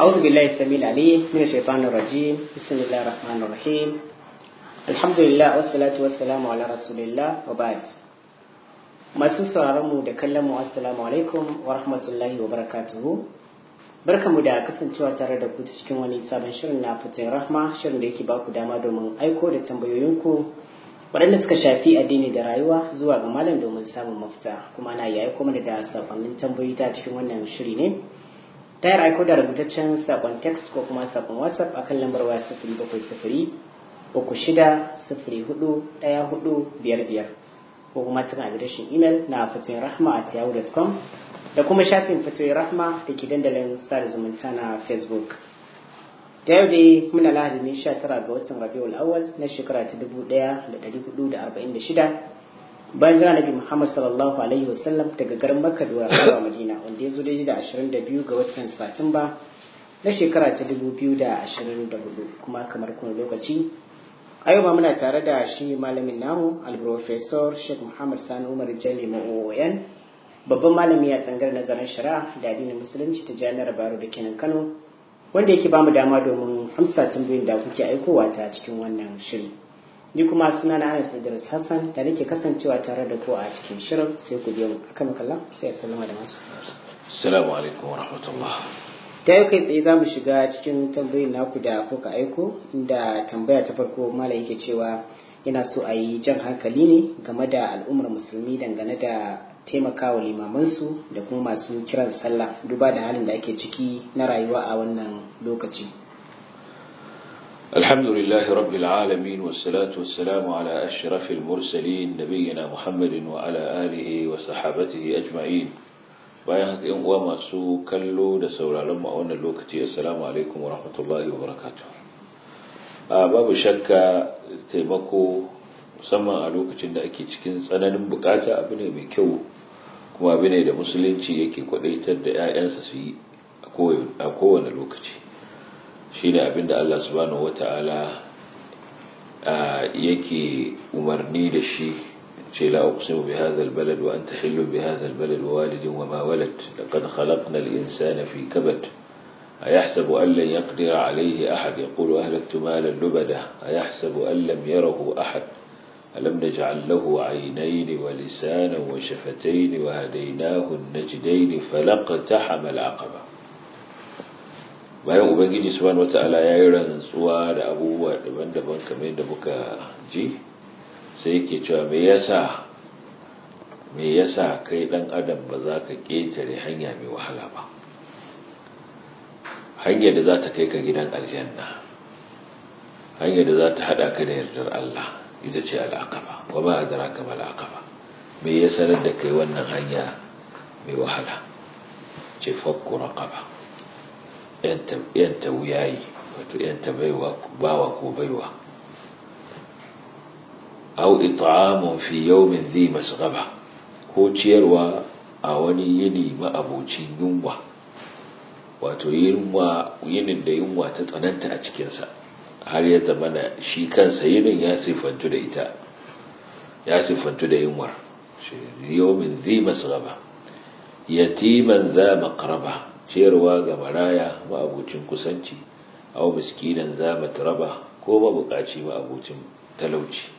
أعوذ بالله السميع العليم من الشيطان الرجيم بسم الله الرحمن الرحيم الحمد لله والصلاة والسلام على رسول الله وبعد masu sauraron mu da kallon mu assalamu alaikum wa rahmatullahi wa barakatuhu barkamu da kasancewa tare da ku cikin wani sabon shirin na fitin rahma shirin da yake ba ku dama domin aiko da tambayoyinku waɗanda suka shafi addini da rayuwa zuwa ga malam domin samun mafita kuma na yayi kuma da sakonnin tambayoyi ta cikin wannan shiri ne ta yin aiko da rubutaccen sakon text ko kuma sakon whatsapp akan lambar waya sifiri bakwai sifiri uku shida sifiri hudu ɗaya hudu biyar biyar ko kuma tun adireshin imel na fatoyin rahma a yahoo.com da kuma shafin fatoyin rahma da ke dandalin sada zumunta na facebook da yau dai muna lahadi ne 19 ga watan rabiul awwal na shekara ta 1446 bayan jira nabi muhammad sallallahu alaihi wasallam daga garin makka zuwa madina wanda ya zo daidai da 22 ga watan satumba na shekara ta 2024 kuma kamar kuma lokaci a yau ma muna tare da shi malamin namu alprofesor sheikh muhammad sani umar jalli ma'o'oyan babban malami a tsangar nazarin shari'a da addinin musulunci ta jami'ar baro da kenan kano wanda yake bamu dama domin amsa tambayoyin da kuke aikowa ta cikin wannan shiri ni kuma suna na anas idris hassan da nake kasancewa tare da ku a cikin shirin sai ku biyo akan kalla sai assalamu da masu assalamu alaikum wa rahmatullah ta yau kai tsaye za mu shiga cikin tambayoyin naku da kuka aiko inda tambaya ta farko mala yake cewa yana so a yi jan hankali ne game da al'ummar musulmi dangane da taimakawa limamansu da kuma masu kiran sallah duba da halin da ake ciki na rayuwa a wannan lokaci الحمد لله رب العالمين والصلاة والسلام على أشرف المرسلين نبينا محمد وعلى آله وصحابته أجمعين bayan haka yan uwa masu kallo da sauraron mu a wannan lokaci assalamu alaikum wa rahmatullahi wa barakatuh a babu shakka taimako musamman a lokacin da ake cikin tsananin bukata abu ne mai kyau kuma abu ne da musulunci yake kwadaitar da 'ya'yansa su yi a kowane lokaci shine abin da Allah subhanahu wata'ala yake umarni da shi ce la uqsimu bi hadha albalad wa anta hillu bi hadha albalad wa walidin wa ma walad laqad khalaqna al-insana fi kabad ayahsabu an lan yaqdira alayhi ahad yaqulu ahlaktu malan lubada ayahsabu an lam yarahu ahad alam naj'al lahu 'aynayn wa lisanan wa shafatayn wa hadaynahu an-najdayn falaqtahama al-'aqaba bayan ubangiji subhanahu wata'ala ya yi rantsuwa da abubuwa daban-daban kamar yadda muka ji sai yake cewa me yasa me yasa kai dan adam ba za ka ketare hanya mai wahala ba hanyar da za ta kai ka gidan aljanna hanyar da za ta hada ka da yardar Allah ita ce al'aqaba wa ma adraka mal aqaba me ya sanar da kai wannan hanya mai wahala ce fakku raqaba yanta wuyayi wato yanta baiwa bawa ko baiwa au it'amun fi yawmin dhi masghaba ko ciyarwa a wani yini ma'abocin yunwa wato yunwa yinin da yunwa ta tsananta a cikinsa har ya zama da shi kansa yinin ya sifantu da ita ya sifantu da yunwar yawmin dhi masghaba yatiman za maqraba ciyarwa ga maraya ma'abucin kusanci au miskinan za matraba ko mabukaci ma'abucin talauci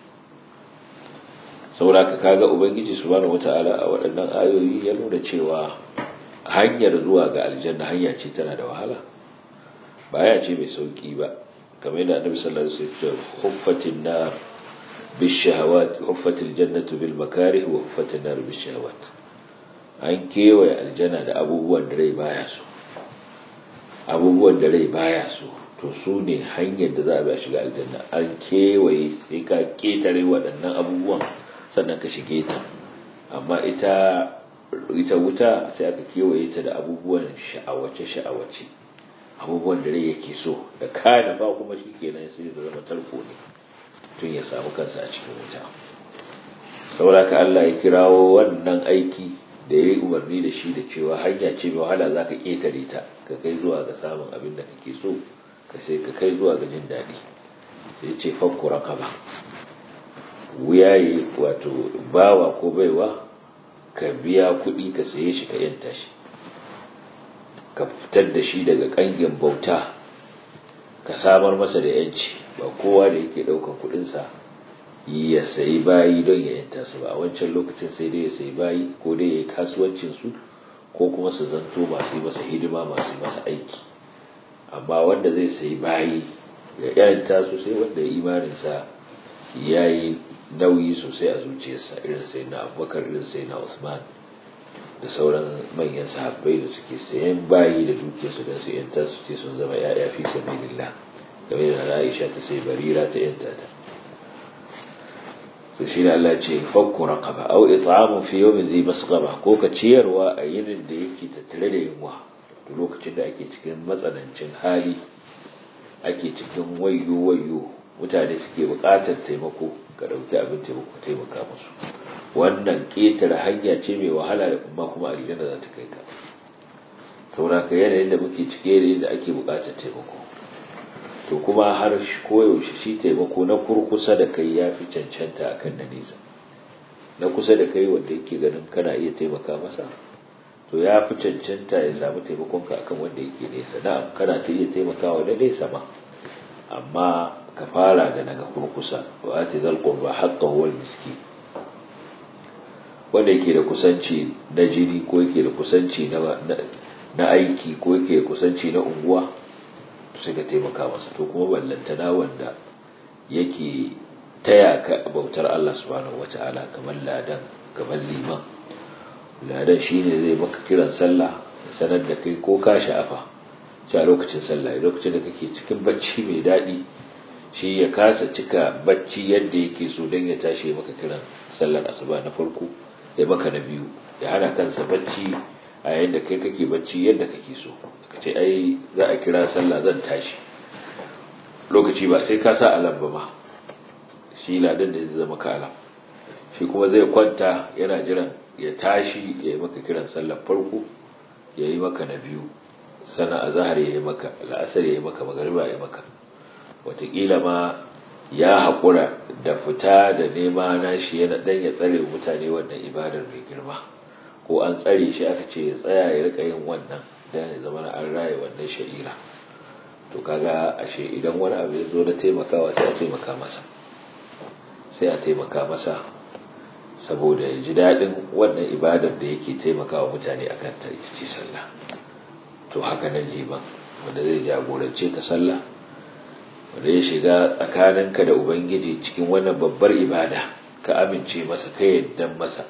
sauraka kaga ubangiji subhanahu wata'ala a waɗannan ayoyi ya nuna cewa hanyar zuwa ga aljanna hanya ce tana da wahala baya ce mai sauki ba kamar yadda annabi sallallahu alaihi wasallam huffatin nar bishahawat huffatil jannatu bil makarih wa huffatin nar bishahawat an kewaye aljanna da abubuwan da rai baya so abubuwan da rai baya so to su ne hanyar da za a bi a shiga aljanna an kewaye sai ka ketare waɗannan abubuwan sannan ka shige ta amma ita ita wuta sai aka kewaye ta da abubuwan sha'awace sha'awace abubuwan da rai yake so da kana ba kuma shi kenan sai da zama tarko ne tun ya samu kansa a cikin wuta saboda ka Allah ya kirawo wannan aiki da ya yi umarni da shi da cewa hanya ce mai wahala za ka ƙetare ta ka kai zuwa ga samun abin da kake so ka sai ka kai zuwa ga jin daɗi sai ce fakku raqaba wuyaye wato bawa ko baiwa ka biya kuɗi ka saye shi ka yanta shi ka fitar da shi daga ƙangin bauta ka samar masa da yanci ba kowa da yake ɗaukar kuɗinsa ya sayi bayi don ya yanta su ba a wancan lokacin sai dai ya sayi bayi ko dai ya yi kasuwancin su ko kuma su zanto masu yi masa hidima masu yi masa aiki amma wanda zai sayi bayi ya yanta su sai wanda imaninsa ya yi nauyi sosai a zuciyarsa irin sai na abubakar irin sai na usman da sauran manyan sahabbai da suke sayan bayi da dukiyarsu don su yanta su ce sun zama ya'ya fi sabilillah game da Aisha ta sai barira ta yanta ta to shi ne Allah ce fakku raqaba aw it'amu fi yawmin dhi masqaba ko ka ciyarwa a yinin da yake tattare da yunwa to lokacin da ake cikin matsanancin hali ake cikin wayyo wayyo mutane suke buƙatar taimako ka dauki abin taimako taimaka musu wannan ƙetare hanya ce mai wahala da kuma kuma aljanna za ta kai ka saboda ka yanayin da muke cike da ake buƙatar taimako to kuma har koyaushe shi taimako na kurkusa da kai ya fi cancanta a kan na nesa na kusa da kai wanda yake ganin kana iya taimaka masa to ya fi cancanta ya samu taimakonka akan wanda yake nesa na'am kana ta iya taimakawa na nesa ma amma ka fara da naga kurkusa wa ati zal qurba haqqahu wal miskin wanda yake da kusanci na jini ko yake da kusanci na aiki ko yake da kusanci na unguwa sai ka taimaka masa to kuma ballantana wanda yake taya ka bautar Allah subhanahu wata'ala kamar ladan kamar liman ladan shine zai maka kiran sallah sanar da kai ko ka sha'afa a lokacin sallah lokacin da kake cikin bacci mai daɗi shi ya kasa cika bacci yadda yake so don ya tashi maka kiran sallar asuba na farko ya maka na biyu ya hana kansa bacci a yadda kai kake bacci yadda kake so ka ce ai za a kira sallah zan tashi lokaci ba sai ka sa alam ba ma shi ladan da zai zama ka alam shi kuma zai kwanta yana jiran ya tashi ya yi maka kiran sallar farko ya yi maka na biyu sana a zahar ya yi maka la'asar ya yi maka magariba ya yi maka wataƙila ma ya haƙura da fita da nema na shi yana ɗan ya tsare mutane wannan ibadar mai girma ko an tsare shi aka ce ya tsaya ya rika yin wannan dan ya zama an raye wannan sha'ira to kaga ashe idan wani abu ya zo na taimakawa sai a taimaka masa sai a taimaka masa saboda ya ji daɗin wannan ibadar da yake taimakawa mutane akan ta ita ce sallah to haka nan liman wanda zai jagorance ka sallah wanda ya shiga tsakaninka da ubangiji cikin wannan babbar ibada ka amince masa ka yadda masa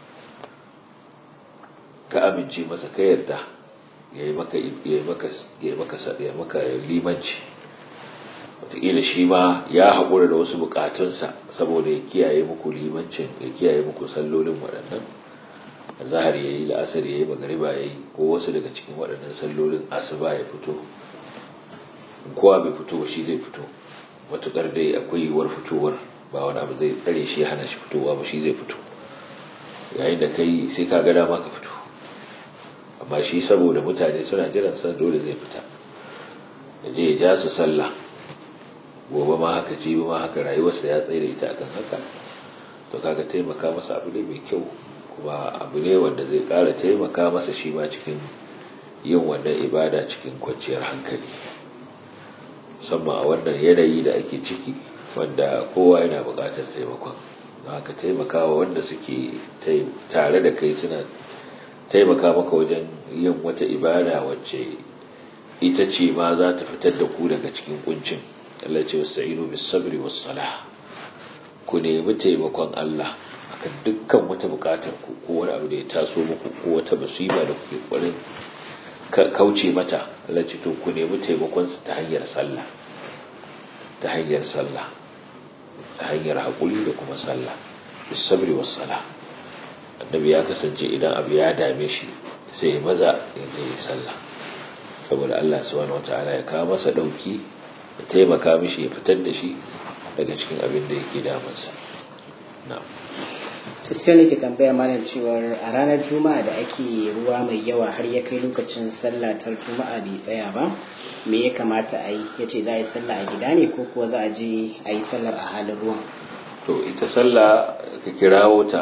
ka amince masa ka yarda ya yi maka ya maka limanci wataƙila shi ma ya haƙura da wasu buƙatunsa saboda ya kiyaye muku limancin ya kiyaye muku sallolin waɗannan zahar ya yi la'asar ya yi magariba ya yi ko wasu daga cikin waɗannan sallolin asuba ya fito kowa bai fito ba shi zai fito matuƙar dai akwai yiwuwar fitowar ba wani abu zai tsare shi hana shi fitowa ba shi zai fito yayin da kai sai ka ga dama ka fito amma shi saboda mutane suna jiran sa dole zai fita ya je ya ja su sallah gobe ma haka jibi ma haka rayuwarsa ya tsaye da ita akan haka to kaga taimaka masa abu ne mai kyau kuma abu ne wanda zai ƙara taimaka masa shi ma cikin yin wannan ibada cikin kwanciyar hankali musamman a wannan yanayi da ake ciki wanda kowa yana buƙatar taimakon haka taimakawa wanda suke tare da kai suna taimaka maka wajen yin wata ibada wacce ita ce ma za ta fitar da ku daga cikin kuncin Allah ce wasta'inu bis sabri was salah ku nemi taimakon Allah akan dukkan wata bukatar ku ko wani abu da ya taso muku ko wata musiba da kuke kwarin kauce mata Allah ce to ku nemi taimakon sa ta hanyar sallah ta hanyar sallah ta hanyar hakuri da kuma sallah bis sabri was salah annabi ya kasance idan abu ya dame shi sai maza ya je ya sallah saboda Allah subhanahu wataala ya kawo masa dauki ya taimaka mishi ya fitar da shi daga cikin abin da yake damunsa na'am sai nake tambaya malam cewar a ranar juma'a da ake ruwa mai yawa har ya kai lokacin sallah ta juma'a bai tsaya ba me ya kamata a yi ya ce za a yi sallah a gida ne ko kuwa za a je a yi sallar a halin ruwan to ita sallah ka kirawo ta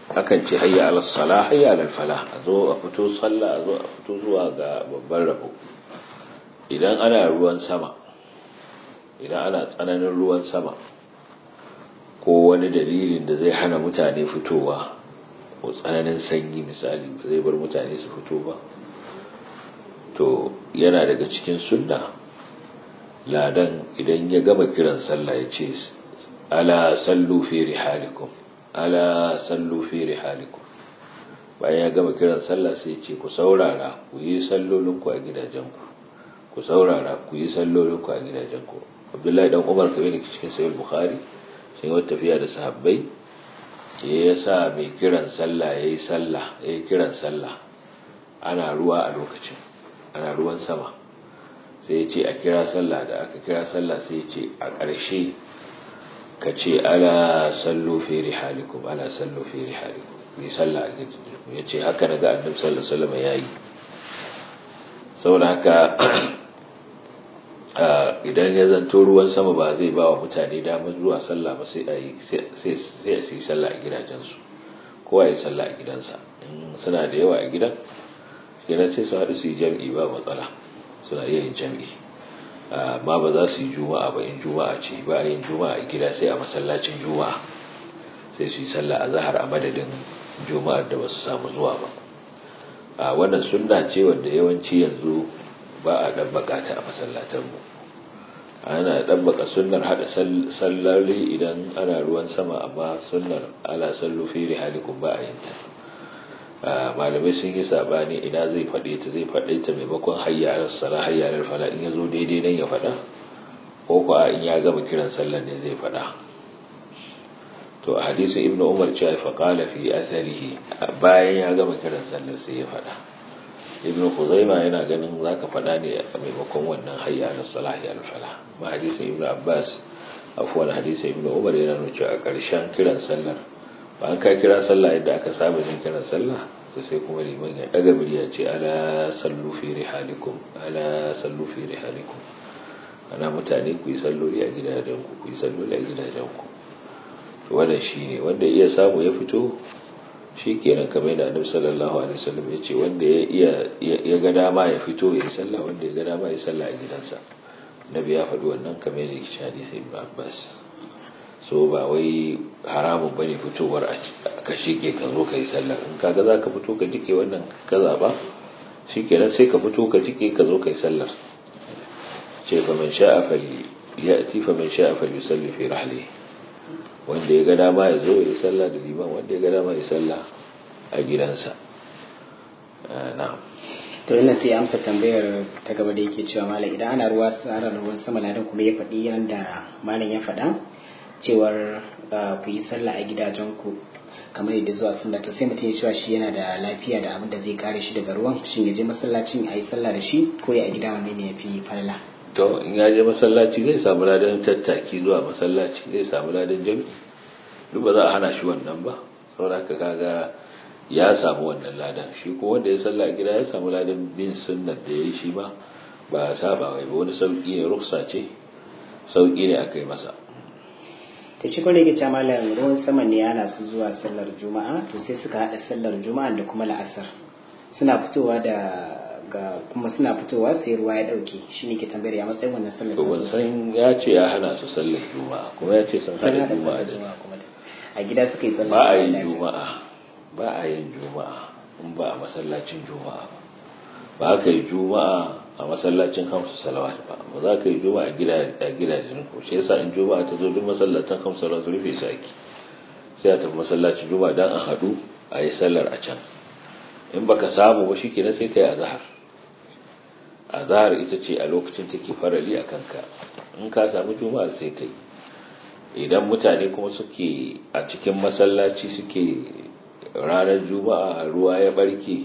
akan ce hayya ala salah hayya ala falah a zo a fito sallah a zo a fito zuwa ga babban rabo idan ana ruwan sama idan ana tsananin ruwan sama ko wani dalilin da zai hana mutane fitowa ko tsananin sanyi misali ba zai bar mutane su fito ba to yana daga cikin sunna ladan idan ya gama kiran sallah ya ce ala sallu fi rihalikum ala sallu fi rihalikum bayan ya gama kiran sallah sai ce ku saurara ku yi sallolinku a gidajenku ku saurara ku yi sallolinku a gidajenku abdullahi dan umar kamar da cikin sahih bukhari sai wata tafiya da sahabbai ya sa mai kiran sallah yayi sallah yayi kiran sallah ana ruwa a lokacin ana ruwan sama sai ya ce a kira sallah da aka kira sallah sai ya ce a ƙarshe ka ce ala sallu fi rihalikum ala sallu fi rihalikum yi sallah a gidajenku ya ce haka daga annabi sallallahu alaihi wasallam yayi saboda haka idan ya zanto ruwan sama ba zai ba wa mutane damar zuwa sallah ba sai a yi sallah a gidajensu kowa ya sallah a gidansa in suna da yawa a gidan kenan sai su haɗu su yi jam'i ba matsala suna iya yin jam'i amma ba za su yi juma'a ba in juma'a ce ba a yin juma'a a gida sai a masallacin juma'a sai su yi sallah a zahar a madadin juma'ar da ba su samu zuwa ba a wannan sunna ce wanda yawanci yanzu ba a ɗabbaka ta a masallatanmu ana ɗabbaka sunnar haɗa sallari idan ana ruwan sama amma sunnar ala sallu fi rihalikum ba a yin ta malamai sun yi sabani ina zai faɗe ta zai faɗe ta maimakon hayyarar sala hayyarar fala in ya zo daidai nan ya faɗa ko kuwa in ya gama kiran sallar ne zai faɗa to a hadisin ibnu umar cewa fa qala fi atharihi bayan ya gama kiran sallar sai ya faɗa ibnu khuzaima yana ganin zaka faɗa ne a maimakon wannan hayya ala salah ya fala ma hadisin ibnu abbas afwan hadisin ibnu umar yana nuna cewa a ƙarshen kiran sallar ba an ka kira sallah yadda aka saba yin kiran sallah to sai kuma liman ya daga murya ce ala sallu fi rihalikum ala sallu fi rihalikum ana mutane ku yi salloli a gidajenku ku yi salloli a gidajenku to wannan shine wanda iya samu ya fito shi kenan kamar da annabi sallallahu alaihi wasallam ya ce wanda ya iya ya ga dama ya fito ya yi sallah wanda ya ga dama ya yi sallah a gidansa nabi ya faɗi wannan kamar da yake hadisi ibn abbas so ba wai haramun bane fitowar a ka shike ka zo ka yi sallah in kaga za ka fito ka jike wannan ka zaba shikenan sai ka fito ka jike ka zo ka yi sallar ce fa man sha'a fali ya'ti fa man sha'a fali yusalli fi rahlihi wanda ya ga dama ya zo ya sallah da liman wanda ya ga dama ya sallah a gidansa na'am to ina sai amsa tambayar ta gaba da yake cewa malam idan ana ruwa tsara ruwan sama ladan kuma ya faɗi yadda malam ya faɗa cewar ku yi sallah a gidajenku kamar yadda zuwa sunna to sai mutum ya cewa shi yana da lafiya da abin da zai kare shi daga ruwan shin ya je masallacin a yi sallah da shi ko ya a gida wanne ne ya fi falala to in ya je masallaci zai samu ladan tattaki zuwa masallaci zai samu ladan jami duk ba za a hana shi wannan ba saboda haka kaga ya samu wannan ladan shi ko wanda ya salla a gida ya samu ladan bin sunnar da ya yi shi ma ba saba wai ba wani sauki ne ruksa ce sauki ne aka yi masa ta ci kwarai ga malam ruwan sama ne yana su zuwa sallar juma'a to sai suka haɗa sallar juma'a da kuma la'asar suna fitowa da ga kuma suna fitowa sai ruwa ya dauke shi ne ke tambayar ya matsayin wannan sallar to ban san ya ce ya hana su sallar juma'a kuma ya ce sun hada juma'a da a gida suka yi sallar ba a yin juma'a ba a yin juma'a in ba a masallacin juma'a ba ka yi juma'a a masallacin hamsu salawat ba ba za ka yi juma'a a gidajen ku shi yasa in juma'a ta zo duk masallacin hamsu salawat rufe su ake sai a tafi masallacin juma'a dan a haɗu a yi sallar a can in baka samu ba shikenan sai kai azhar azhar ita ce a lokacin take farali a kanka in ka samu juma'ar sai kai idan mutane kuma suke a cikin masallaci suke ranar juma'a ruwa ya barke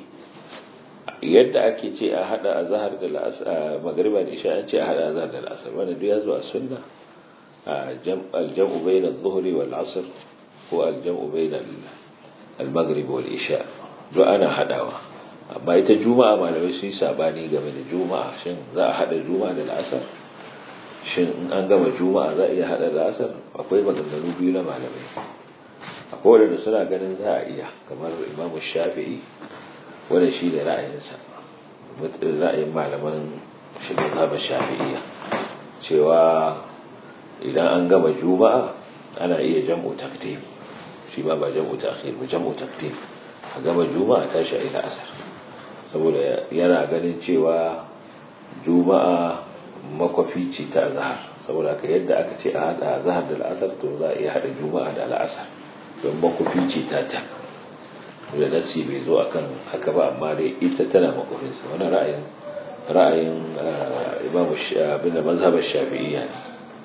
yadda ake ce a hada azhar da la'asar magriba da isha an ce a hada azhar da la'asar wanda duk ya zo a sunna al-jam'u bayna adh-dhuhri wal 'asr ko al-jam'u bayna al-maghrib wal isha duk ana hadawa amma ita juma'a malamai sun yi sabani game da juma'a shin za a hada juma'a da la'asar shin in an gama juma'a za a iya hada la'asar akwai maganganu biyu na malamai akwai wadanda suna ganin za a iya kamar imamu shafi'i wanda shi ne ra'ayinsa ra'ayin malaman shi mazhabar shafi'iyya cewa idan an gama juma'a ana iya jam'u takdim shi ba ba jam'u ta'khir ba jam'u takdim a gama juma'a tashi ila asar saboda yana ganin cewa juma'a makwafi ce ta azhar saboda ka yadda aka ce a hada azhar da al'asar to za a iya hada juma'a da al'asar don makwafi ce ta ta da nasi bai zo akan haka ba amma dai ita tana makwafinsa wani ra'ayin ra'ayin imam bin mazhabar shafi'iyya ne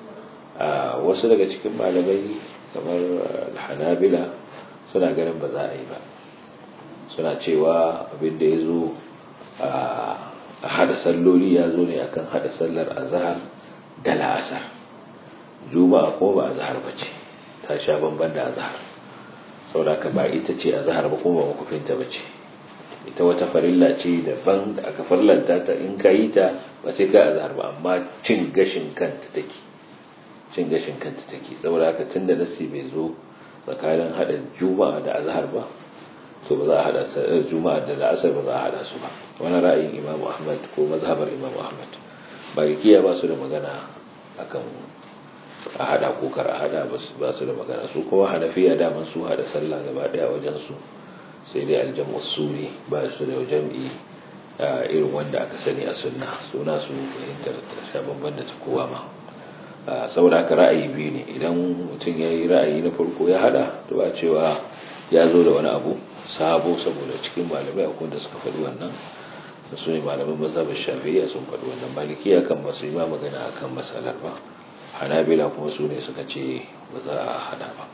wasu daga cikin malamai kamar hanabila suna ganin ba za a yi ba suna cewa abin da ya zo a hada salloli ya zo ne akan hada sallar azhar da la'asar juma'a ko ba azhar ba ce ta sha bamban da azhar saboda ka ba ita ce azhar ba kuma ba makufinta ba ce ita wata farilla ce daban da aka farlanta ta in ka yi ta ba sai ka azhar ba amma cin gashin kanta take cin gashin kanta take saboda haka tunda nasi bai zo tsakanin hada juma'a da azhar ba to ba za a hada juma'a da la'asar ba za a hada su ba wani ra'ayin imamu ahmad ko mazhabar imamu ahmad malikiya ba su da magana akan a hada ko kar a hada ba su da magana su kuma hanafiya daman su hada sallah gaba daya wajen su sai dai aljamu suri ba su da jam'i irin wanda aka sani a sunna suna su fahimtar ta bamban da ta kowa ma saboda haka ra'ayi biyu ne idan mutum ya yi ra'ayi na farko ya hada to ba cewa ya zo da wani abu sabo saboda cikin malamai akwai da suka faɗi wannan da su ne malamin mazhabin shafi'iyya sun faɗi wannan malikiya kan ba su yi ma magana akan matsalar ba hanabila kuma su ne suka ce ba za a hada ba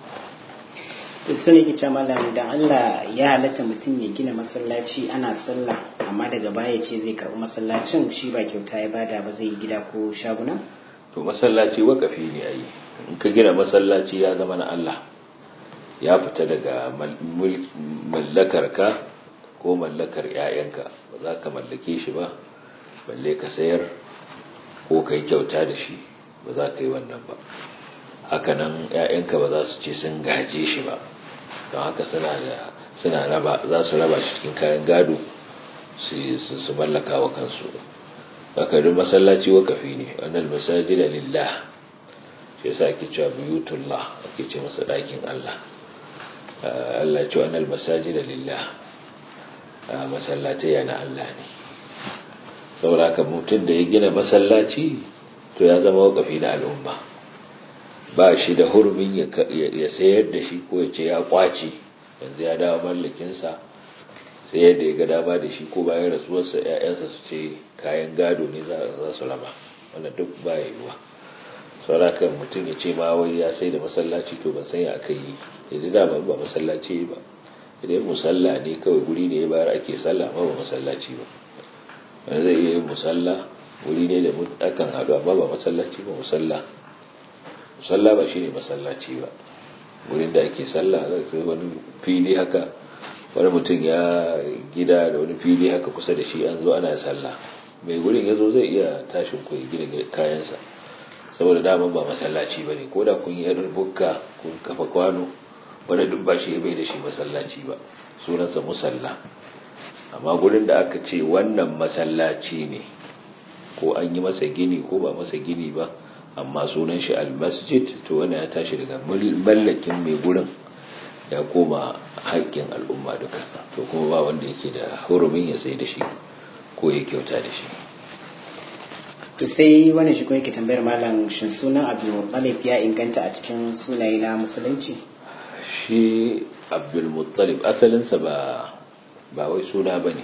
su ne kice malam da Allah ya halatta mutum ya gina masallaci ana sallah amma daga baya ce zai karɓi masallacin shi ba kyauta ya bada ba zai yi gida ko shaguna to masallaci wakafi ne ayi in ka gina masallaci ya zama na Allah ya fita daga mallakar ka ko mallakar 'ya'yanka ba za ka mallake shi ba balle ka sayar ko ka yi kyauta da shi ba za ka yi wannan ba hakanan 'ya'yanka ba za su ce sun gaje shi ba don haka suna raba za su raba shi cikin kayan gado su mallaka wa kansu hakanin masallaci wakafi ne wannan masajida lillah shi yasa ake cewa buyutullah ake ce masa ɗakin Allah Allah ce wannan masajida lillah masallatai yana Allah ne saboda haka mutum da ya gina masallaci to ya zama wakafi na al'umma ba shi da hurumin ya sayar da shi ko ya ce ya kwace yanzu ya dawo mallakinsa sai yadda ya ga dama da shi ko bayan rasuwarsa ‘ya'yansa su ce kayan gado ne za su raba wanda duk ba ya yiwuwa saurakan mutum ya ce ma wai ya sai da masallaci to ban san ya aka yi yanzu da ba masallaci ba idan musalla ne kawai guri ne ya bayar ake sallah ba ba masallaci ba wanda zai iya yin musalla wuri ne da akan haɗu amma ba masallaci ba musalla musalla ba shine masallaci ba wurin da ake sallah sai wani fili haka wani mutum ya gida da wani fili haka kusa da shi an zo ana sallah mai gurin ya zo zai iya tashin ku gina kayansa saboda daman ba masallaci ba ne ko da kun yi bukka kun kafa kwano wani duk ba shi bai da shi masallaci ba sunansa musalla amma gurin da aka ce wannan masallaci ne ko an yi masa gini ko ba masa gini ba amma sunan shi almasjid to wannan ya tashi daga mallakin mai gurin ya koma haƙƙin al'umma duka to kuma ba wanda yake da hurumin ya sai da shi ko ya kyauta da shi to sai wani shi kuma yake tambayar malam shin sunan abdulmuttalib ya inganta a cikin sunaye na musulunci shi abdulmuttalib asalinsa ba ba wai suna ba ne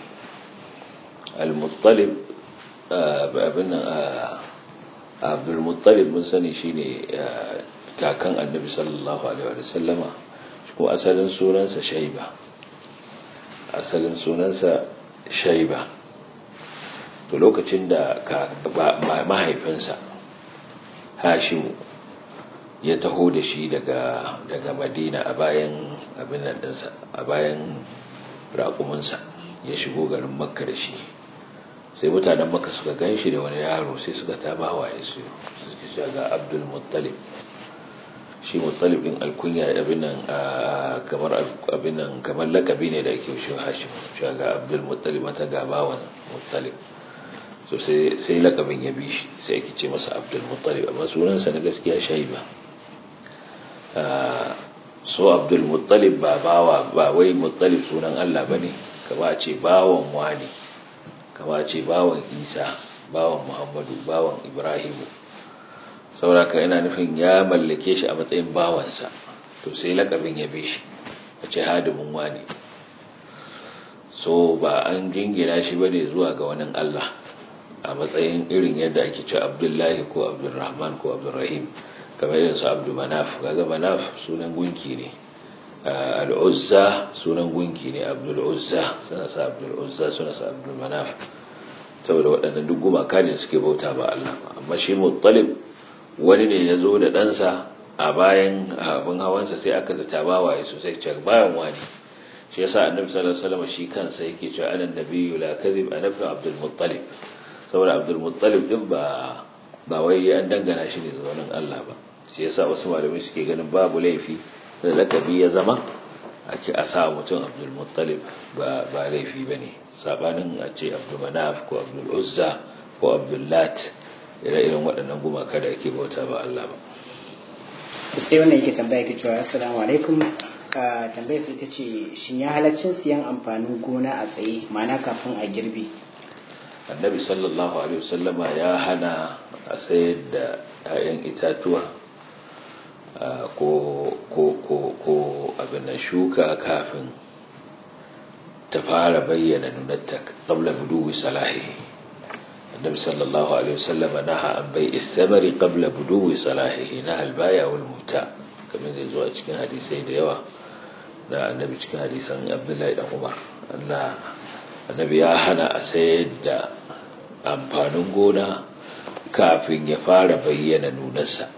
al-muttalib abin nan abdulmuttalib mun sani shine kakan annabi sallallahu alaihi wa sallama ko asalin sunansa shaiba asalin sunansa shaiba to lokacin da mahaifinsa hashimu ya taho da shi daga daga madina a bayan abin nan dinsa a bayan raƙuminsa ya shigo garin makka da shi sai mutanen makka suka gan shi da wani yaro sai suka taba waye su suka ce ga abdul muttalib shi muttalib din alkunya abin nan kamar abin nan kamar lakabi ne da ake shi hashim shi ga abdul muttalib mata ga bawan muttalib so sai sai lakabin ya bi shi sai ake ce masa abdul muttalib amma sunansa na gaskiya shaiba so abdul muttalib ba bawa ba wai muttalib sunan Allah bane kama a ce bawan wani kama a ce bawan isa bawan muhammadu bawan ibrahimu sauraka yana nufin ya mallake shi a matsayin bawansa to sai lakabin ya bi shi a ce hadimin wani so ba an jingina shi bane zuwa ga wani Allah a matsayin irin yadda ake ce abdullahi ko abdulrahman ko abdulrahim kamar irin su abdu manaf kaga manaf sunan gunki ne al'uzza sunan gunki ne abdul uzza suna sa abdul uzza suna sa abdul manaf saboda waɗannan duk gumaka ne suke bauta ba Allah amma shi muttalib wani ne ya zo da ɗansa a bayan abin hawansa sai aka zata bawaye sosai ce bayan wani shi yasa annabi sallallahu alaihi wasallam shi kansa yake cewa anan nabiyyu la kadhib ana ibn abdul muttalib saboda abdul muttalib din ba ba wai an dangana shi ne zuwa Allah ba shi yasa wasu malamai suke ganin babu laifi da lakabi ya zama ake a sa mutum abdul muttalib ba ba laifi bane sabanin a ce abdul manaf ko abdul uzza ko abdul lat ire-iren waɗannan gumaka da ake bauta ba Allah ba sai wannan yake tambaya ke cewa assalamu alaikum ka tambaya sai ta ce shin ya halaccin siyan amfanin gona a tsaye ma'ana kafin a girbe annabi sallallahu alaihi wasallama ya hana a sayar da 'ya'yan itatuwa ko ko ko ko abin nan shuka kafin ta fara bayyana nunatta qabla buduwi salahihi النبي صلى الله عليه وسلم نهى عن بيع الثمر قبل بدو صلاحه نهى البائع والمبتاع كما يزو a cikin hadisai da yawa da annabi cikin hadisan Abdullahi dan Umar Allah annabi ya hana a sayar da amfanin gona kafin ya fara bayyana nunarsa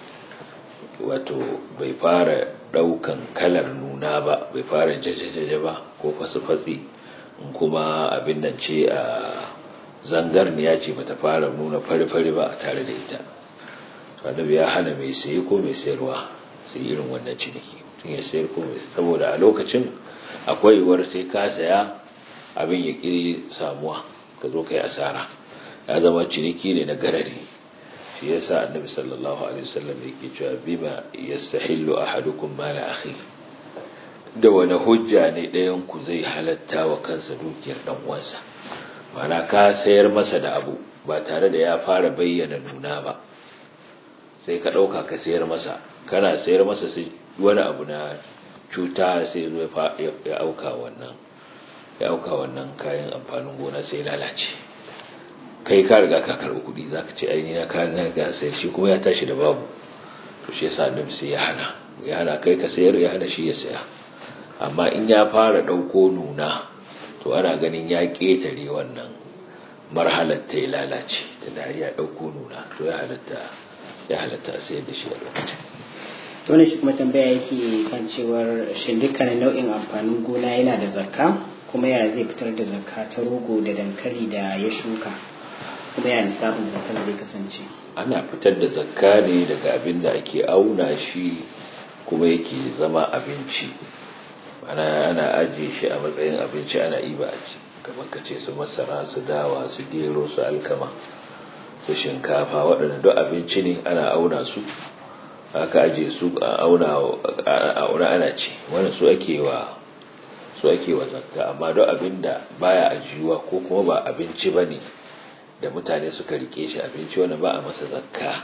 wato bai fara daukan kalar nuna ba bai fara jajajaja ba ko fasfatsi kuma abin nan ce a zangarniya ce bata fara nuna fari-fari ba a tare da ita annabi ya hana mai saye ko mai sayarwa sai irin wannan ciniki tun ya sayar ko mai saboda a lokacin akwai yiwuwar sai ka saya abin ya ƙi samuwa ka zo ka yi asara ya zama ciniki ne na garari shi yasa annabi sallallahu alaihi wasallam yake cewa bima yastahillu ahadukum mala akhi da wani hujja ne ɗayan ku zai halatta wa kansa dukiyar dan uwansa mana ka sayar masa da abu ba tare da ya fara bayyana nuna ba sai ka ɗauka ka sayar masa kana sayar masa sai wani abu na cuta sai zo ya auka wannan ya auka wannan kayan amfanin gona sai lalace kai ka riga ka karɓi kuɗi za ka ce aini na kayan na riga sayar shi kuma ya tashi da babu to shi yasa annabi sai ya hana ya hana kai ka sayar ya hana shi ya saya amma in ya fara ɗauko nuna to ana ganin ya ƙetare wannan marhalar ta ya lalace ta da ya ɗauko nuna to ya halatta ya halatta a sayar da shi a lokacin wani shi kuma tambaya yake kan cewar shin dukkanin nau'in amfanin gona yana da zakka kuma ya zai fitar da zakka ta rogo da dankali da ya shuka kuma ya lissafin zakkar zai kasance ana fitar da zakka ne daga abin da ake auna shi kuma yake zama abinci ana ana ajiye shi a matsayin abinci ana iba a ci kamar ka ce su masara su dawa su gero su alkama su shinkafa waɗanda duk abinci ne ana auna su aka ajiye su a auna ana ci wani su ake wa su ake wa zakka amma duk abin da baya ajiyuwa ko kuma ba abinci ba ne da mutane suka rike shi abinci wani ba a masa zakka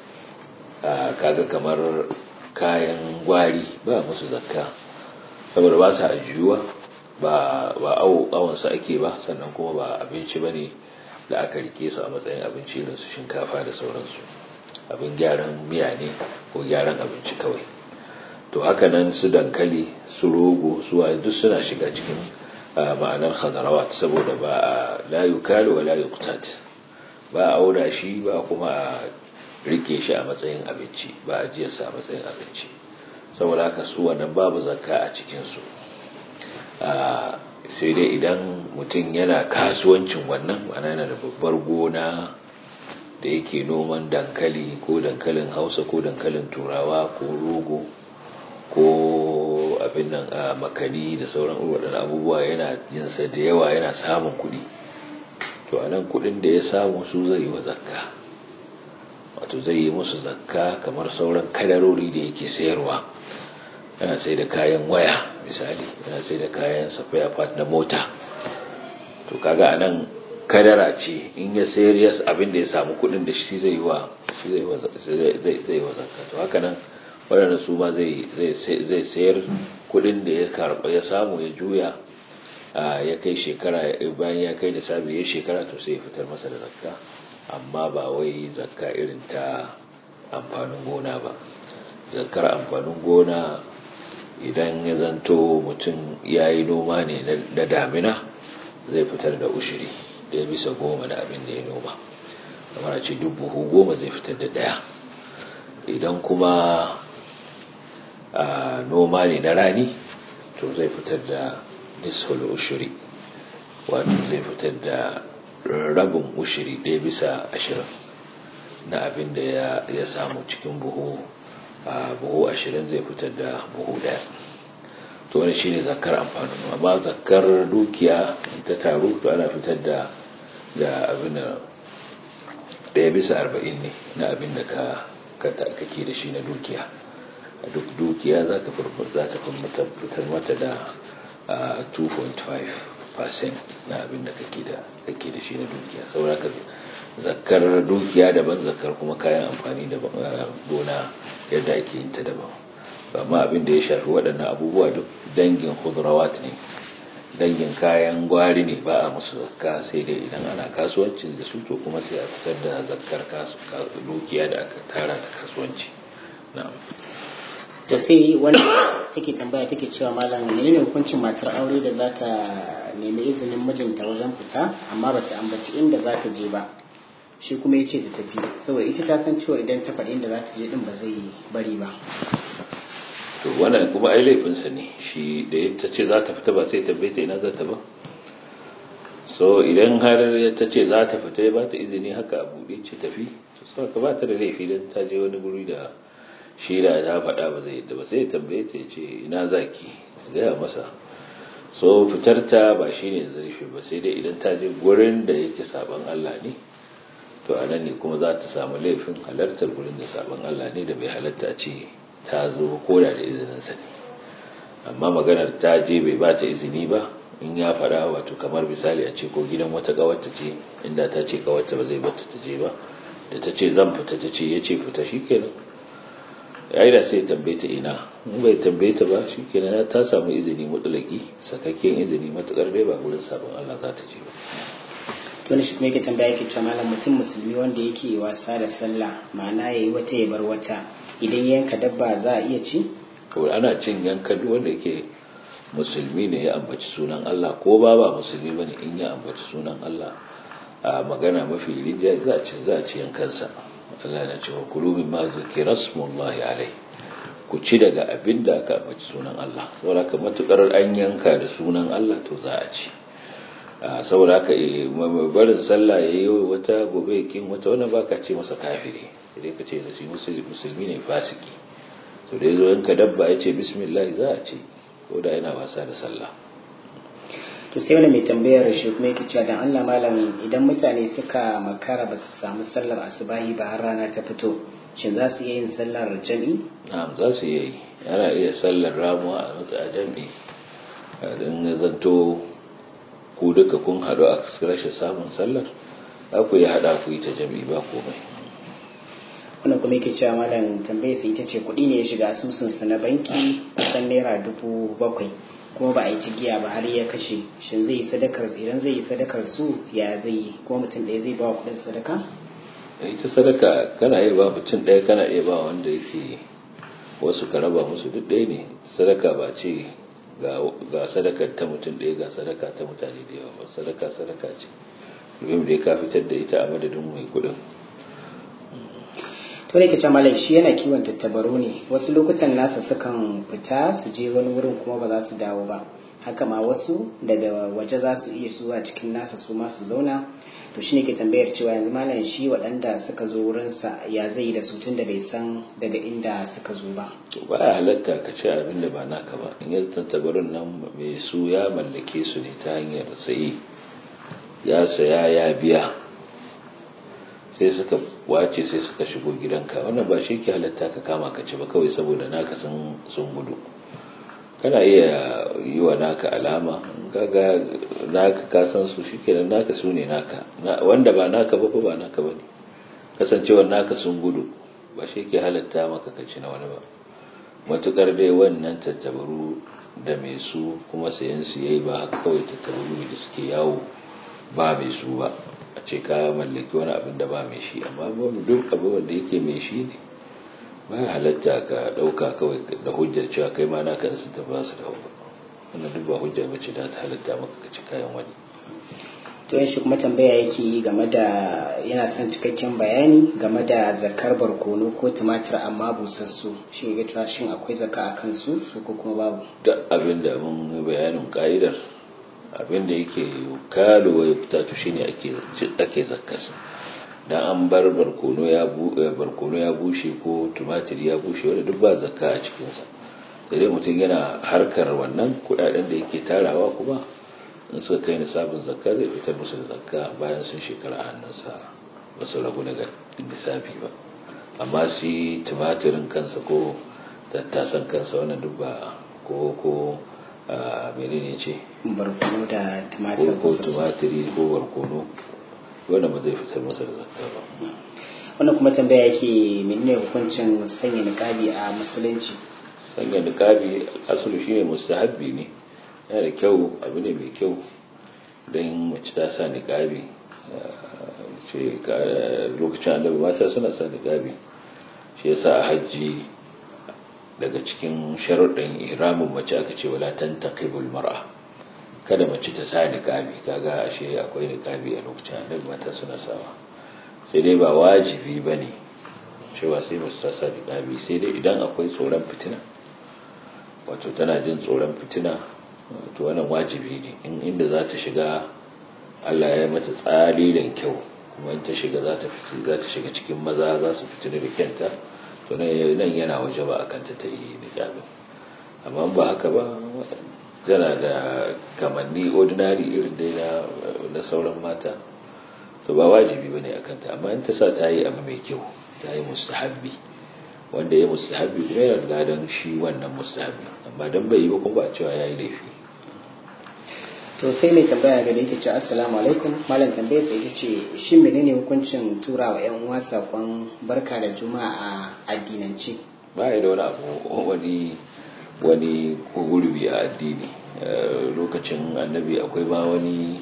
kaga kamar kayan gwari ba musu zakka saboda ba su ajiyuwa ba awonsu ake ba sannan kuma ba abinci ba ne da aka rike su a matsayin abinci irin su shinkafa da sauransu abin gyaran miya ne ko gyaran abinci kawai to haka nan su dankali su rogo su duk suna shiga cikin ma'anar khadarawat saboda ba a la yukalu wa la yuqtat ba a auna shi ba kuma a rike shi a matsayin abinci ba a jiyarsa a matsayin abinci saboda haka su wannan babu zakka a cikinsu sai dai idan mutum yana kasuwancin wannan mana yana da babbar gona da yake noman dankali ko dankalin hausa ko dankalin turawa ko rogo ko abin nan a makani da sauran waɗannan abubuwa yana jinsa da yawa yana samun kuɗi to a nan kuɗin da ya samu su zai yi wa zakka wato zai yi musu zakka kamar sauran kadarori da yake sayarwa yana sai da kayan waya misali yana sai da kayan safaya part na mota to kaga a nan kadara ce in ya sayar ya abin da ya samu kuɗin da shi zai yi wa shi zai yi wa zakka to haka nan waɗanda su ma zai sayar kudin da ya karɓa ya samu ya juya ya kai shekara bayan ya kai da sabi ya shekara to sai ya fitar masa da zakka amma ba wai zakka irin ta amfanin gona ba zakkar amfanin gona idan ya zanto mutum ya yi noma ne na damina zai fitar da ushiri da ya bisa goma da abin da ya noma kamar ce dubu goma zai fitar da ɗaya idan kuma a noma ne na rani to zai fitar da nisful ushuri wato zai fitar da rabin ushuri ɗaya bisa ashirin na abin da ya samu cikin buhu a buhu ashirin zai fitar da buhu ɗaya to wani shine zakar amfanin amma zakar dukiya ta taru to ana fitar da da abin da ɗaya bisa arba'in ne na abin da ka kake da shi na dukiya a duk dukiya za ka fitar mata da 2.5% na abin da kake da shi na dukiya saboda ka zakar dukiya daban zakar kuma kayan amfani da gona yadda ake yin ta daban amma abin da ya shafi waɗannan abubuwa duk dangin khudrawat ne dangin kayan gwari ne ba a musu zakka sai dai idan ana kasuwanci da su to kuma sai a fitar da zakkar dukiya da aka tara da kasuwanci na'am to sai wani take tambaya take cewa malam menene hukuncin matar aure da za ta nemi izinin mijinta wajen fita amma ba ta ambaci inda za ta je ba shi kuma ya ce ta tafi saboda ita ta san cewa idan ta faɗi inda za ta je din ba zai bari ba to wannan kuma ai laifinsa ne shi da ta ce za ta fita ba sai ta ta ina za ta ba so idan har ta ce za ta fita ba ta izini haka a buɗe ce tafi to sau ka ba ta da laifi don ta je wani guri da shi da ta faɗa ba zai yadda ba sai tambaye ta ce ina zaki gaya masa so fitar ta ba shi ne zurfi ba sai dai idan ta je gurin da yake saban Allah ne to a nan ne kuma za ta samu laifin halartar gurin da saban Allah ne da bai halarta a ce ta zo koda da izininsa ne amma maganar ta je bai ba ta izini ba in ya faɗa wato kamar misali a ce ko gidan wata ƙawarta ce inda ta ce ƙawarta ba zai bata ta je ba da ta ce zan fita ta ce ya ce fita shi kenan ya yi da sai tambaye ta ina in bai tambaye ta ba shi kenan ta samu izini mutulaki sakakken izini matuƙar dai ba gurin sabon Allah za ta je ba to ne shi kuma yake tambaya yake cewa malam mutum musulmi wanda yake wasa da sallah ma'ana yayi wata ya bar wata idan yanka dabba za a iya ci to ana cin yanka duk wanda yake musulmi ne ya ambaci sunan Allah ko ba ba musulmi bane in ya ambaci sunan Allah a magana mafi rinja za a ci za a ci yankansa Allah na cewa kulu mimma zikra smullahi alai ku ci daga abin da aka ambaci sunan Allah saboda ka matukar an yanka da sunan Allah to za a ci saboda haka barin sallah yayi wata gobe kin wata wannan baka ce masa kafiri sai dai ka ce da shi musulmi ne fasiki to da yazo yanka dabba ya ce bismillah za a ce ko da yana wasa da sallah to sai wani mai tambayar shi kuma yake cewa dan Allah malam idan mutane suka makara ba su samu sallar asubahi ba har rana ta fito shin za su iya yin sallar jami'i na'am za su yi ana iya sallar ramuwa a matsayin jami'i dan ya zanto ku duka kun haɗu a rashin samun sallar za ku yi haɗa ku yi ta jami'i ba komai wannan kuma yake cewa malam tambayar sai ita ce kuɗi ne ya shiga asusunsa na banki kusan naira dubu bakwai kuma ba a yi cigiya ba har ya kashe shin zai yi sadakar idan zai yi sadakar su ya zai yi kuma mutum ɗaya zai ba wa kuɗin sadaka ita sadaka kana iya ba mutum ɗaya kana iya ba wanda yake wasu ka raba musu duk ɗaya ne sadaka ba ce ga sadakar ta mutum ɗaya ga sadaka ta mutane da yawa ba sadaka sadaka ce domin da ka fitar da ita a madadin mai kuɗin to ne kace malai shi yana kiwon tattabaru ne wasu lokutan nasa sukan fita su je wani wurin kuma ba za su dawo ba haka ma wasu daga waje za su iya zuwa cikin nasa su ma su zauna to shine ke tambayar cewa yanzu malam shi waɗanda suka zo wurinsa ya zai da su tun da bai san daga inda suka zo ba to ba ya halatta ka ce abin da ba naka ba in yanzu tantabarin nan mai su ya mallake su ne ta hanyar sayi ya saya ya biya sai suka wace sai suka shigo gidanka wannan ba shi ke halatta ka kama ka ci ba kawai saboda naka sun gudu kana iya yi wa naka alama kaga naka ka san su shikenan naka su ne naka wanda ba naka ba ba naka ba ne kasancewar naka sun gudu ba shi ke halatta maka ka ci na wani ba matukar dai wannan tattabaru da mai su kuma sayan su yayi ba haka kawai tattabaru da suke yawo ba mai su ba a ce ka mallaki wani abin da ba mai shi amma duk abin da yake mai shi ne ba ya halatta ka ɗauka kawai da hujjar cewa kai ma naka su ta ba su da ba wannan duk ba hujja bace da ta halatta maka ka ci kayan wani to shi kuma tambaya yake yi game da yana son cikakken bayani game da zakar barkono ko tumatir amma busassu shi ga cewa shin akwai zaka a kansu su ko kuma babu duk abin da mun bayanin ka'idar abin da yake kalo ya fita to shine ake ake zakkarsa dan an bar barkono ya barkono ya bushe ko tumatir ya bushe wanda duk ba zakka a cikin sa sai mutum yana harkar wannan kudaden da yake tarawa kuma in suka kai nisabin zakka zai fitar musu da zakka bayan sun shekara a hannunsa ba su ragu daga nisabi ba amma shi tumatirin kansa ko tattasan kansa wannan duk ba ko ko menene ce barkono da tumatir ko tumatiri ko barkono wanda ba zai fitar masa da zakka ba wannan kuma tambaya yake menene hukuncin sanya niqabi a musulunci sanya niqabi asali shine mustahabbi ne yana da kyau abu ne mai kyau don mace ta sa niqabi ce lokacin annabi mata suna sa niqabi shi yasa a hajji daga cikin sharuɗin ihramin mace aka ce wala tantaqibul mar'a kada mace ta sa niqabi kaga ashe akwai niqabi a lokacin annabi mata suna sawa sai dai ba wajibi bane cewa sai mace ta sa niqabi sai dai idan akwai tsoron fitina wato tana jin tsoron fitina to wannan wajibi ne in inda za ta shiga Allah ya mata tsari da kyau kuma in ta shiga za ta za ta shiga cikin maza za su fitina da kyanta to nan yana waje ba akan ta ta yi niqabi amma ba haka ba tana da kamanni ordinary irin dai na na sauran mata to ba wajibi bane akan ta amma in ta sa ta yi abu mai kyau ta yi mustahabbi wanda ya mustahabbi kuma yana da ladan shi wannan mustahabbi amma dan bai yi ba kuma ba cewa yayi laifi to sai mai tambaya ga da yake ce assalamu alaikum malam tambayar sai ce shin menene hukuncin tura wa yan uwa sakon barka da juma'a a addinance ba ya da wani abu wani wani gurbi a addini lokacin annabi akwai ba wani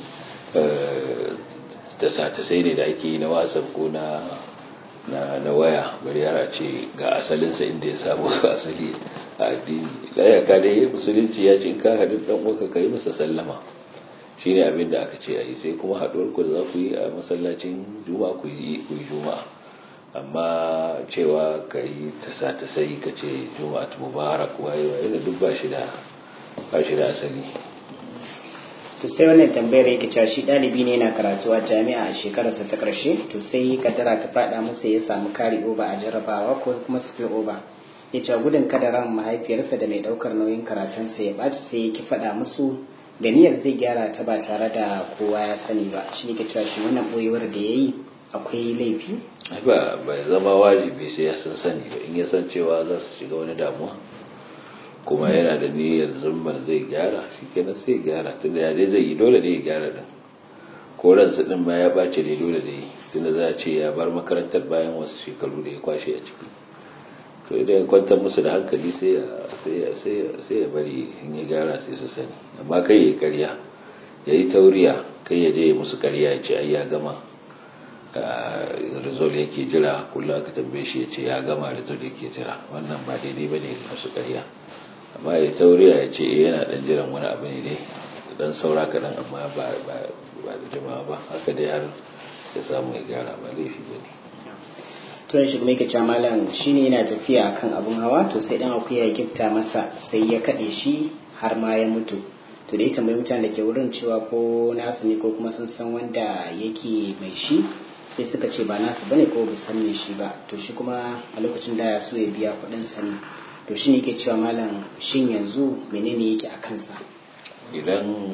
ta sai ne da ake yi na wasan ko na na waya bari yara ce ga asalinsa inda ya samu asali a addini layaka dai musulunci ya ce in ka haɗu ɗan uwanka ka yi masa sallama shine abin da aka ce a yi sai kuma haɗuwar ku da za ku yi a masallacin juma'a ku yi juma'a amma cewa ka yi ta sa ta sai ka ce juma'a ta mubarak waye waye da duk ba shi da ba shi da asali to sai wannan tambayar yake cewa shi ɗalibi ne yana karatu a jami'a a shekararsa ta ƙarshe to sai kadara ta faɗa masa ya samu kari oba a jarabawa ko kuma skill over ya ce gudun kada ran mahaifiyarsa da mai ɗaukar nauyin karatunsa ya ɓaci sai ya ki faɗa musu da niyyar zai gyara ta ba tare da kowa ya sani ba shi ne ke cewa shi wannan ɓoyewar da ya yi akwai laifi ba bai zama wajibi sai ya san sani ba in ya san cewa za su shiga wani damuwa kuma yana da niyyar zumbar zai gyara shi kenan sai gyara tunda ya dai zai yi dole da ya gyara din ko ransa din ma ya ɓace ne dole da yi tunda za a ce ya bar makarantar bayan wasu shekaru da ya kwashe a ciki to idan ya kwantar musu da hankali sai ya bari in ya gyara sai su sani amma kai ya yi karya ya yi tauriya kai ya je musu karya ya ce ai ya gama rizol yake jira kullum aka tambaye shi ya ce ya gama rizol yake jira wannan ba daidai ba ne musu karya amma ya tauriya ya ce yana dan jiran wani abu ne dai dan saura kaɗan amma ba da jimawa ba haka dai har ya samu ya gyara ba laifi ba ne turan shi kuma yake cewa malam shine yana tafiya akan abun hawa to sai dan akuya ya gifta masa sai ya kade shi har ma ya mutu to da ya tambayi mutane da ke wurin cewa ko nasu ne ko kuma sun san wanda yake mai shi sai suka ce ba nasu bane ko ba san me shi ba to shi kuma a lokacin da ya so ya biya kuɗin sani to shi ne ke cewa malam shin yanzu menene yake a kansa idan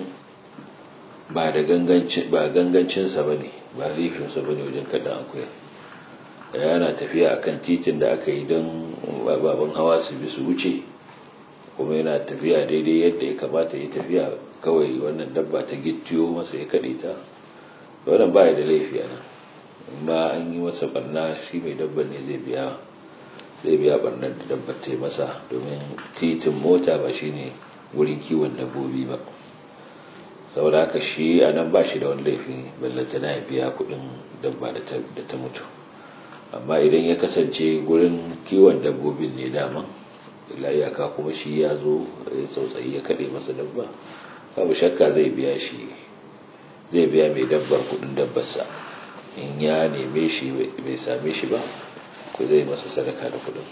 ba da gangancinsa ba ne ba laifinsa ba ne wajen kaɗan akuya yana tafiya akan titin da aka yi don baban hawa su bi su wuce kuma yana tafiya daidai yadda ya kamata ya tafiya kawai wannan dabba ta gittiyo masa ya kaɗe ta wannan ba da laifi a nan ba an yi masa barna shi mai dabban ne zai biya zai biya barnar da dabbar ta masa domin titin mota ba shine wurin kiwon dabbobi ba saboda haka shi a nan ba shi da wani laifi ballanta na biya kudin dabba da ta mutu amma idan ya kasance gurin kiwon dabbobin ne dama ila iyaka kuma shi ya zo ya tsautsayi ya kaɗe masa dabba babu shakka zai biya shi zai biya mai dabbar kudin dabbarsa in ya neme shi bai same shi ba ko zai masa sadaka da kudin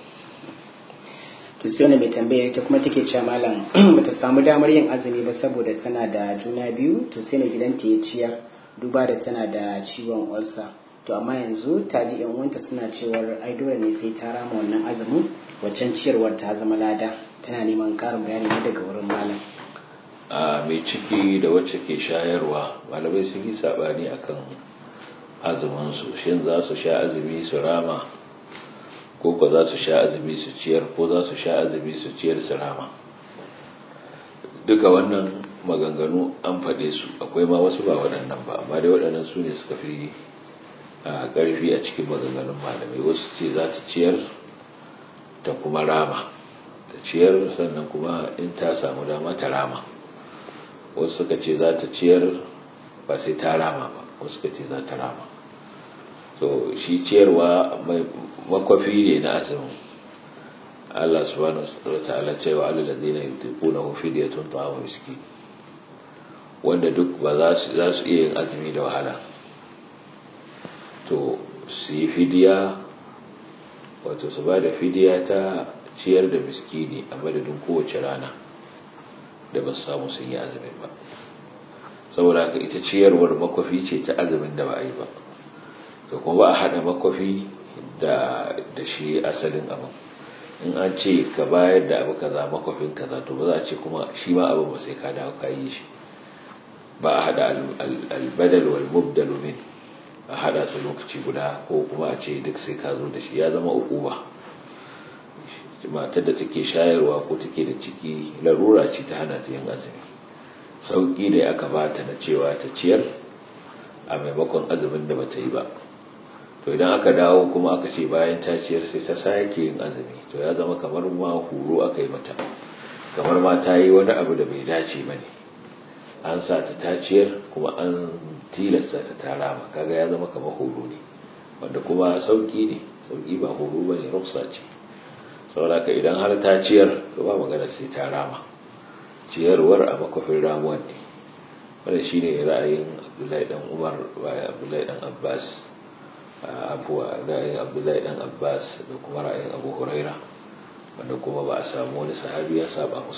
to sai wani mai tambaya ta kuma take cewa malam bata samu damar yin azumi ba saboda tana da juna biyu to sai na gidanta ya ciyar duba da tana da ciwon ulsa to amma yanzu ta ji yan uwanta suna cewar ai dole ne sai ta rama wannan azumin waccan ciyarwar ta zama lada tana neman karin bayani ne daga wurin malam a mai ciki da wacce ke shayarwa malamai sun yi sabani akan azumin su shin za su sha azumi su rama ko ko za su sha azumi su ciyar ko za su sha azumi su ciyar su rama duka wannan maganganu an faɗe su akwai ma wasu ba waɗannan ba amma dai waɗannan su ne suka fi ƙarfi a cikin maganganun malamai wasu ce za ta ciyar ta kuma rama ta ciyar sannan kuma in ta samu dama ta rama wasu suka ce za ta ciyar ba sai ta rama ba wasu suka ce za ta rama so shi ciyarwa makwafi ne na azumin Allah subhanahu wa ta'ala cewa alal ladina yutiqunahu fidyatun ta'amu miskin wanda duk ba za su za su iya yin azumi da wahala to su yi fidiya wato su ba da fidiya ta ciyar da miskini a madadin kowace rana da ba su samu sun yi azumin ba saboda haka ita ciyarwar makwafi ce ta azumin da ba a yi ba to kuma ba a haɗa makwafi da shi asalin abin in an ce ka bayar da abu kaza makwafin kaza to ba za a ce kuma shi ma abin ba sai ka dawo ka yi shi ba a haɗa albadal wal mubdalu min a haɗa su lokaci guda ko kuma a ce duk sai ka zo da shi ya zama ukuba matar da take shayarwa ko take da ciki larura ce ta hana ta yin azumi sauƙi ne aka bata na cewa ta ciyar a maimakon azumin da bata yi ba to idan aka dawo kuma aka ce bayan ta ciyar sai ta sake yin azumi to ya zama kamar ma horo aka yi mata kamar ma ta yi wani abu da bai dace ba ne an sa ta ta ciyar kuma an tilasta ta ta rama kaga ya zama kamar horo ne wanda kuma sauƙi ne sauƙi ba horo ba ne rufsa ce saboda ka idan har ta ciyar to ba magana sai ta rama ciyarwar a makwafin ramuwan ne wanda shi ne ra'ayin abdullahi dan umar bayan abdullahi dan abbas abuwa ra'ayin abdullahi dan abbas da kuma ra'ayin abu huraira wanda kuma ba a samu wani sahabi ya saba musu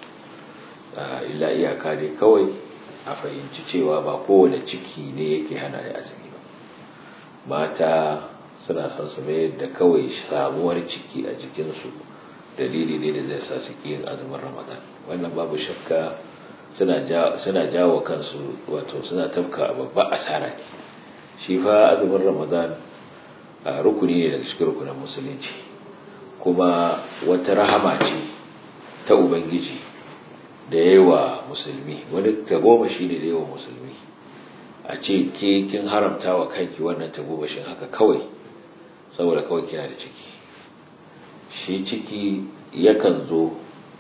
illa iyaka ne kawai a fahimci cewa ba kowane ciki ne yake hana ya azumi ba mata suna son su mayar da kawai samuwar ciki a jikinsu dalili ne da zai sa su yin azumin ramadan wannan babu shakka suna jawo kansu wato suna tafka babba asara ne shi fa azumin ramadan a rukuni ne daga cikin rukunin musulunci kuma wata rahama ce ta ubangiji da yawa musulmi wani tagomashi ne da yawa musulmi a ce ke kin haramta wa kanki wannan tagomashin haka kawai saboda kawai kina da ciki shi ciki yakan zo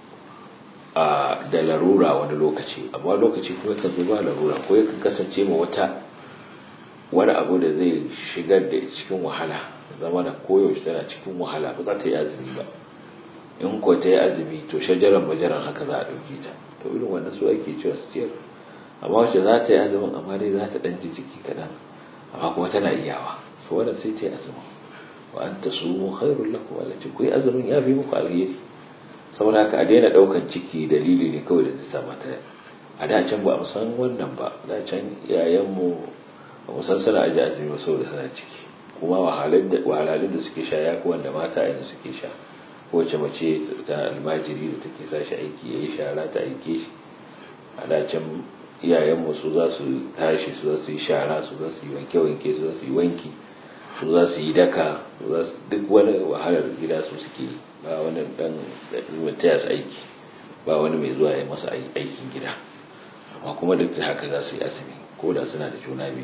a da larura wani lokaci amma lokaci kuma yakan zo ba larura ko yakan kasance ma wata wani abu da zai shigar da cikin wahala zama da koyaushe tana cikin wahala ba za ta yi azumi ba in ko ta yi azumi to shajaran bajaran haka za a ɗauke ta to irin wannan su ake cewa su ciyar amma wacce za ta yi azumin amma dai za ta ɗan ji jiki kaɗan amma kuma tana iyawa to wannan sai ta yi azumin wa an ta sumu khairul lakum wala ce ku yi azumin ya fi muku alheri saboda haka a daina ɗaukan ciki dalili ne kawai da zai sa mata a da can ba a san wannan ba da can iyayenmu ba mu san suna aji azumi ba saboda suna ciki kuma wahalhalun da suke sha ya wanda mata yanzu suke sha kowace mace ta almajiri da take sa shi aiki ya yi shara ta aike shi a da can iyayenmu su za su tashi su za su yi shara su za su yi wanke-wanke su za su yi wanki su za su yi daka duk wani wahalar gida su suke ba wani dan taya su aiki ba wani mai zuwa ya masa aikin gida amma kuma duk da haka za su yi azumi ko da suna da juna biyu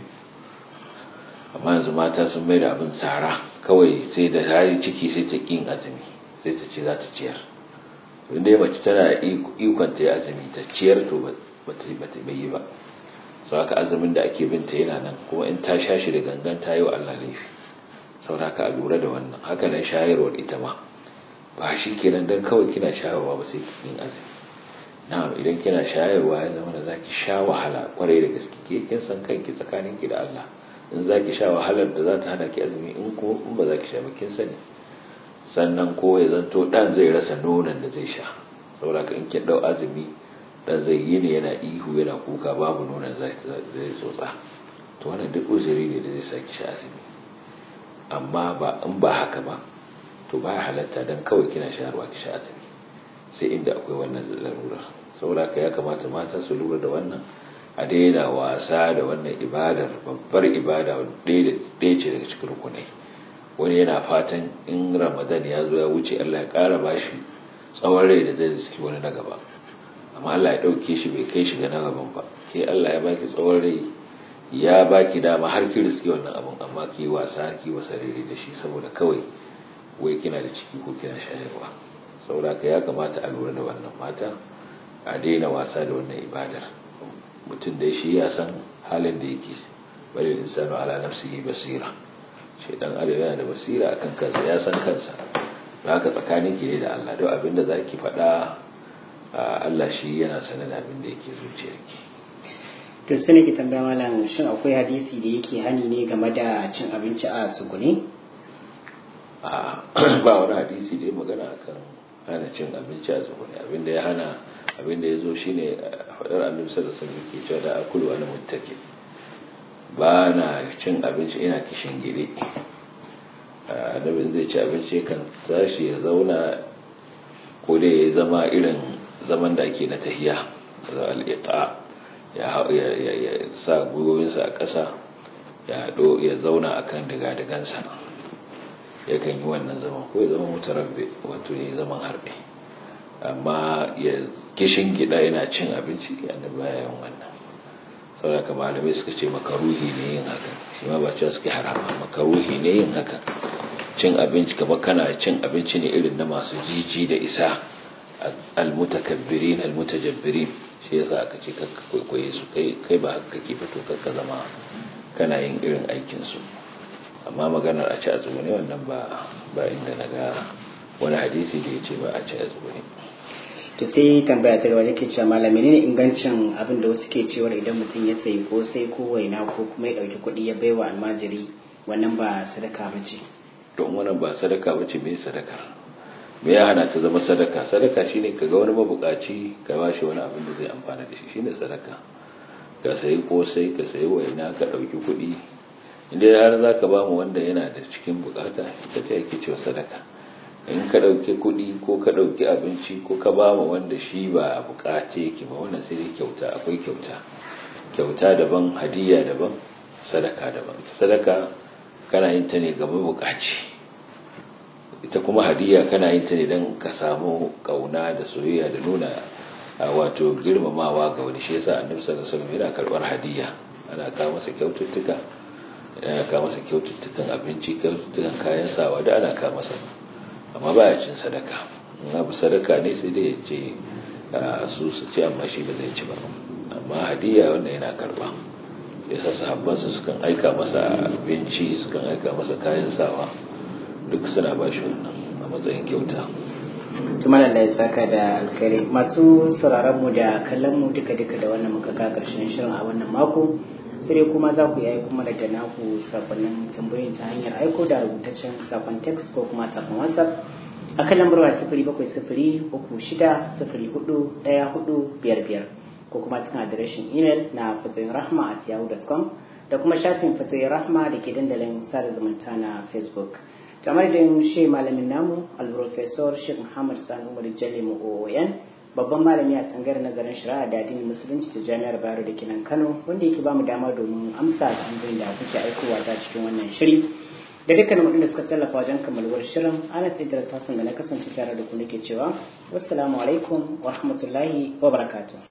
amma yanzu mata sun mai da abin tsara kawai sai da hari ciki sai ta ƙin azumi sai ta ce za ta ciyar inda ya mace tana ikon ta yi azumi ta ciyar to ba ta yi ba sau haka azumin da ake binta yana nan kuma in ta sha shi da gangan ta yi wa Allah laifi sau haka a lura da wannan haka nan shayarwar ita ma ba shi kenan don kawai kina shayarwa ba sai kin azumi na'am idan kina shayarwa ya zama da zaki sha wahala kwarai da gaske ke kin san kanki tsakanin ki da Allah in zaki sha wahalar da za ta hana ki azumi in ko in ba zaki sha ba kin sani sannan ko ya zanto dan zai rasa nonon da zai sha saboda in kin dau azumi dan zai yi ne yana ihu yana kuka babu nonon zai zai tsotsa to wannan duk uzuri ne da zai saki sha azumi amma ba in ba haka ba to ba halatta dan kawai kina shayarwa ki sha azumi sai inda akwai wannan larurar saboda ka ya kamata mata su lura da wannan a daina wasa da wannan ibadar babbar ibada ɗaya ce daga cikin rukunai wani yana fatan in ramadan ya zo ya wuce allah ya ƙara bashi tsawon rai da zai riski wani na gaba amma allah ya ɗauke shi bai kai shi ga na gaban ba ke allah ya baki tsawon rai ya baki dama har ki riski wannan abun amma ki wasa ki wasa rere da shi saboda kawai wai kina da ciki ko kina shayarwa saboda ka ya kamata a lura da wannan mata a daina wasa da wannan ibadar mutum da shi ya san halin da yake bari insanu ala nafsihi basira shi dan adam yana da basira akan kansa ya san kansa don haka tsakanin ki ne da Allah don abin da zaki faɗa Allah shi yana sanar da abin da yake zuciyarki to sai ki tambaya malam shin akwai hadisi da yake hani ne game da cin abinci a sugune a ba wani hadisi da ya magana akan hana cin abinci a sugune abinda ya hana abinda ya zo shine faɗar annabi sallallahu alaihi wasallam ke cewa da akulu wani muttaki ba na cin abinci ina kishin gire annabi zai ci abinci kan tashi ya zauna ko da ya zama irin zaman da ake na tahiya al-iqa ya sa gwiwoyinsa a ƙasa ya haɗo ya zauna a kan diga-digansa yakan yi wannan zaman ko ya zama mutarabbe wato ya yi zaman harbe amma ya kishin gida yana cin abinci yana bayan wannan saboda malamai suka ce makaruhi ne yin haka shi ma ba cewa suke harama makaruhi ne yin haka cin abinci kama kana cin abinci ne irin na masu jiji da isa almutakabbirin almutajabbirin shi yasa aka ce kakka kwaikwaye su kai ba haka kake fito kakka zama kana yin irin aikin su amma maganar a ci a tsugune wannan ba ba inda na ga wani hadisi da ya ce ba a ci a tsugune to sai tambaya ta gaba yake cewa malami ne ingancin abin da wasu ke cewa idan mutum ya sayi ko sai ko waina ko kuma ya ɗauki kuɗi ya baiwa almajiri wannan ba sadaka ba ce don wannan ba sadaka ba ce mai sadaka me ya hana ta zama sadaka sadaka shine ka ga wani mabukaci ka ba shi wani abin da zai amfana da shi shine sadaka ka sayi kosai ka sayi waina ka ɗauki kuɗi inda har za ka ba mu wanda yana da cikin bukata ita ce ake cewa sadaka in ka ɗauki kuɗi ko ka ɗauki abinci ko ka ba mu wanda shi ba a bukace yake ba wannan sai dai kyauta akwai kyauta kyauta daban hadiyya daban sadaka daban sadaka kana yin ta ne ga mabukaci ita kuma hadiyya kana yin ta ne don ka samu kauna da soyayya da nuna wato girmamawa ga wani shi yasa annabi sallallahu alaihi wasallam yana karbar hadiyya ana kawo masa kyaututtuka ana kawo masa kyaututtukan abinci kyaututtukan kayan sawa da ana kawo masa amma baya cin sadaka in abu sadaka ne sai dai ya ce su su ci amma shi ba zai ci ba amma hadiyya wanda yana karba yasa sahabbansa sukan aika masa abinci sukan aika masa kayan sawa duk suna ba shi wannan a matsayin kyauta tumar Allah ya saka da alkhairi masu sauraron mu da kallon mu duka duka da wannan muka ka karshen shirin a wannan mako sai kuma za ku yi kuma daga naku sakonnin tambayoyin ta hanyar aiko da rubutaccen sakon text ko kuma sakon whatsapp a kan lambar wa sifiri bakwai sifiri uku shida sifiri hudu ɗaya hudu biyar biyar ko kuma cikin adireshin imel na fatoyin rahma at yahoo.com da kuma shafin fatoyin rahma da ke dandalin sada zumunta na facebook kamar da shi malamin namu al-professor sheikh muhammad sani umar jalli oyan babban malami a tsangar nazarin shari'a da addinin musulunci ta jami'ar bayero da kenan kano wanda yake bamu dama domin amsa tambayoyin da kuke aikowa ta cikin wannan shiri da dukkanin waɗanda suka tallafa wajen kammaluwar shirin ana sai da da na kasance tare da ku nake cewa wassalamu alaikum wa rahmatullahi wa barakatuh